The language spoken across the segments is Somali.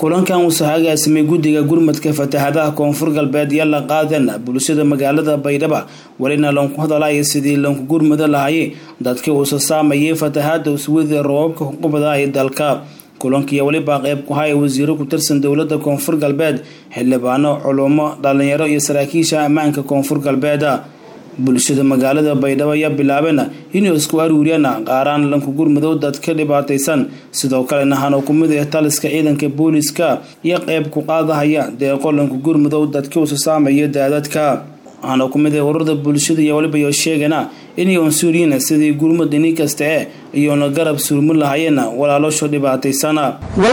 kulankan wuxuu hagaasimay guddiga gurmadka fatahaadaha koonfur galbeed iyo la qaadan bulshada magaalada baydhaba welina loonku hadalaya sidii loonku gurmado lahayay dadkii uusa saamayay fatahaada uswida roobabka qubada ee dalka kulankiiyo welibaa qeyb ku haya wasiiro ku tirsan dowlada koonfur galbeed xildhibaano culumo dhalinyaro iyo saraakiisha ammaanka koonfur galbeed bulshada magaalada baydhabo ayaa bilaabeen inay isku aruuriyaan qaaraan lanku gurmadow dadka dhibaataysan sidoo kalena hano kumid ee taliska ciidanka booliska iyo qeyb ku qaadahaya deeqo lanku gurmadow dadka usa saamaya daadadka hano kumid ee ururada bulshada iyo waliba iyo sheegana inay unsuuriyiin sidii gurmad ini kasta e iyoona garab surmi lahayeen walaaloosho dhibaataysana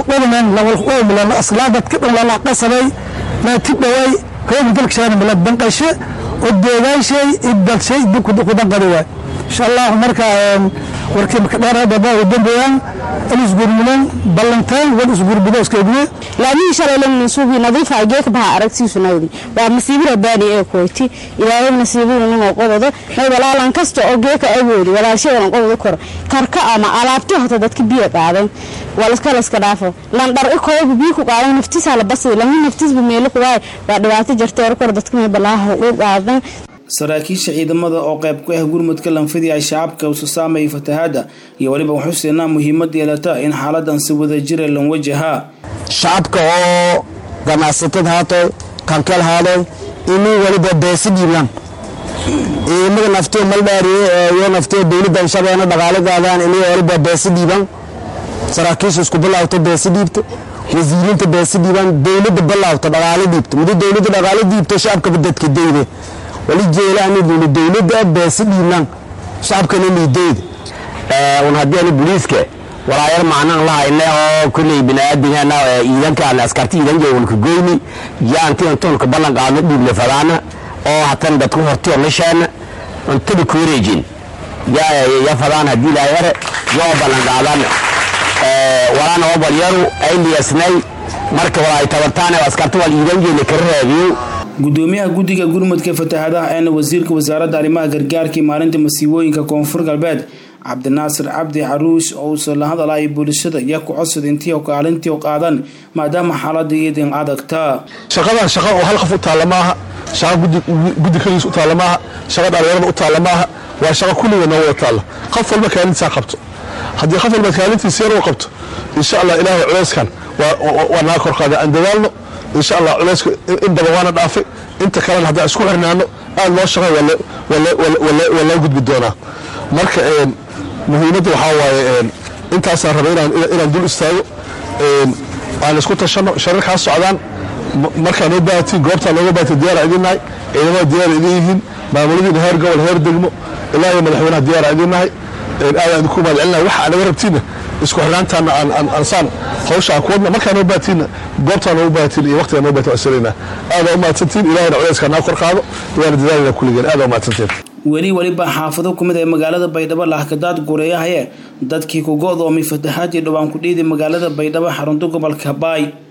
oo deegaanshay idalshay kudanqadi waay insha allahu marka warkii makadheerbaba dambeeyaan ilisgurmudan ballantaan wal isgurbudo iskaegme laamihi shalay lamansuubi nadiifa geeka baha aragtiisu nawdi waa masiibo rabbaani ee koyti ilaahay nasiibadu nimo qododo may walaalan kasta oo geeka awoodi walaalshadan qododo kor karka ama alaabti hota dadka biyo qaadan walaska laska dhaafo landhar ikooba biyo ku qaadan naftiisa la basay lama naftiisba meelo ku waay waa dhibaato jirta kor dadka may balaaha u qaadan saraakiisha ciidamada oo qayb ku ah gurmudka lanfidii ay shacabka usa saamayay fatahaada iyo weliba xuseena muhiimad yeelata in xaaladan si wada jira lan wajahaa shacabka oo ganacsatada haato kankeel haadeen inuu weliba beesi dhiiblaan ciidamada naftiyo maldhaariye iyo naftiyo dowladda shabeena dhaqaale gaadaan inay weliba beesi dhiibaan saraakiisha isku bilaawta beesi dhiibta wasiirinta beesi dhiibaan dowladda bilaawta dhaqaale dhiibta muddo dowladda dhaqaale dhiibta shacabkaba dadka dayde wali jeelaani dowla dowladda beesi dhiiblaan shacabkana liidayda un haddii ani booliiska walaayar macnaan lahayne oo kulley biniaadamana ciidankaan askarta ciidan jawalka goyni yaantian toonka ballan qaadno dhiible fadaana oo hatan dadku hortiyo lisheena cuntada ku wareejin ya fadaan haddii laayare yoo ballan qaadan walaana oo balyaru ay liyasnay marka walaay tabartaan askarta wal ciidan jeele kala raadiyo gudoomiyaha guddiga gurmudka fatahaadaha eena wasiirka wasaaradda arrimaha gargaarkii maalinta masiibooyinka koonfur galbeed cabdinaasir cabdi caruush oo uusa la hadalaya bulshada iyo ku codsada intii kaalintii qaadan maadaama xaalada iyadin adagta shaqadan shaqa oo hal qof u taalla maaha shaqa guddi kaligiis u taalla maaha shaqa dhalinyarada u taalla maaha waa shaqa kulliga noo wada taalla qof walba kaalintiisaa qabto haddii qof walba kaalintiisa yar u qabto insha allah ilaahay culeyskan waa naga kor qaada aan dadaalno insha allah culeyska in daba waana dhaafay inta kalena haddaan isku xirnaano aada loo shaqay waa loo gudbi doonaa marka muhiimadda waxaa waaye intaasaan rabay inaan dul istaago aan isku tashano shararkaa socdaan markaa noo baahatiin goobtaa nooga baahati diyaara idinnahay ciidamada diyaara idin yihiin maamuladiina heer gobol heer degmo ilaa iyo madaxweynaha diyaara idinnahay aadaan idinku mahadcelinahay waxa anaga rabtiinna isku xirnaantaana aansaan hawsha aan kuwadna markaa noo baahatiinna goobtaa noogu baahatiin iyo waqtigaa noo bahatin wasalayna aadaa u mahadsantiin ilahayna culeyskaa naa kor qaado waana dadaalina kulligeen aadaa u mahadsantiin weli weliba xaafado kumid ee magaalada baydhabo lahkadaad gureeyahaye dadkii ku go-doomay fatahaadii dhowaan ku dhiiday magaalada baydhabo xarunta gobolka baay